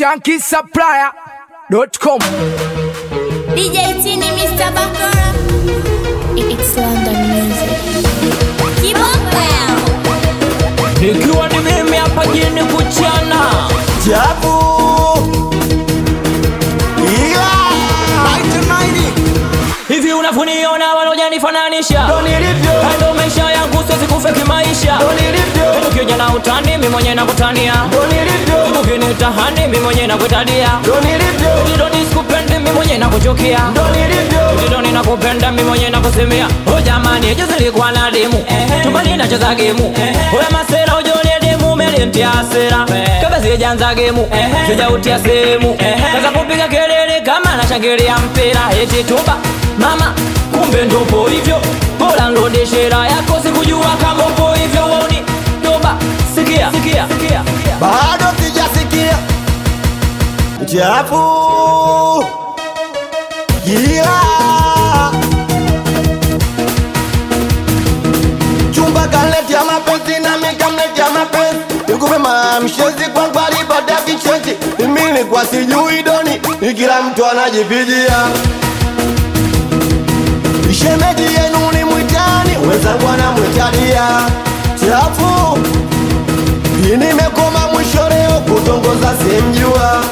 shankisupplier.com. DJ Tini, Mr. Bakora. It's London music. Keep on down. Ikiwa ni mimi hapa jini kuchana Jabu Ila hivi unavyoniona wanajanifananisha Ndo nilivyo ndo maisha yangu siwezi kufa kimaisha Ndo nilivyo ukija na utani mi mwenye nakutania Ndo nilivyo ukinitahani mi mwenye nakutadia Ndo nilivyo Ndidoni sikupendi mi mwenye nakuchukia Ndo nilivyo Ndidoni nakupenda mi mwenye nakusimia O jamani juzi nilikuwa na demu Chumbani nacheza gemu Oya masera ujone demu melintia hasira Kabla sijaanza gemu Sijautia sehemu Kaza kupiga kelele kama nashangilia mpira Eti tuba mama kumbe ndopo hivyo Bora nrudishira yako sikujua kama upo hivyo Woni toba sikia sikia sikia Bado sijasikia Jabu Ila Chumba kaletea mapenzi na mikamletea mapenzi Nikupe mamshezi kwa kwali baada vichezi Mimi nilikuwa sijui doni ni kila mtu anajipigia Shemeji yenu ni mwitani wenzangu anamwitadia Chafu hii nimekoma mwisho leo kutongoza simjua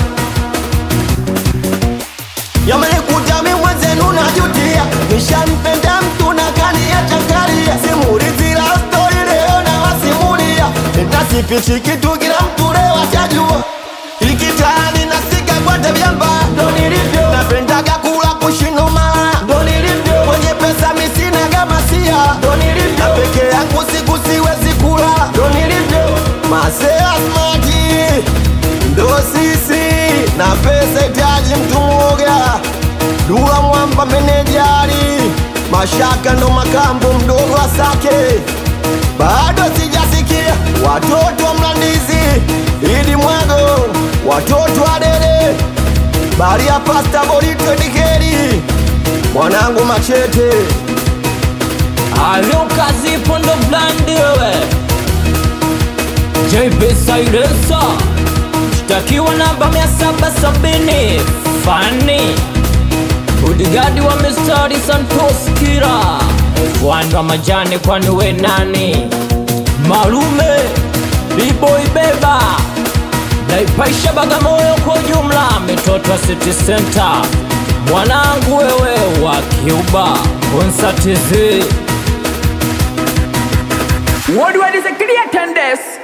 Yamenikuta mi mwenzenu najutia Nishampenda mtu na kaniachakaria Simulizi la stori leo na wasimulia Nitasipichi kitu kila mtu leo atajua Ikitani nasika kwa tabia mbaya Ndo nilivyo Napendaga kula kushinoma Ndo nilivyo Mwenye pesa misina kama sia Ndo nilivyo Na peke yangu siku siwezi kula Ndo nilivyo Masea smati Ndo sisi Na pesa itaji mtu mwoga Dula mwamba menejari Mashaka ndo makambo mdogo asake bado sijasikia watoto wa Mlandizi, Idi Mwago, watoto wa Dede, bali ya pasta Borito Dikeri, mwanangu Machete, Alo kazi pondo blandi wewe JP Sailesa Shtakiwa namba mia saba sabini Fani Udigadi wa mistari Santos Kira F1 wa majani kwani we nani Malume B-boy beba Naipaisha Bagamoyo kwa ujumla Mitoto wa City Center Mwanangu wewe wa Cuba Konsatizi What do I disagree attendance?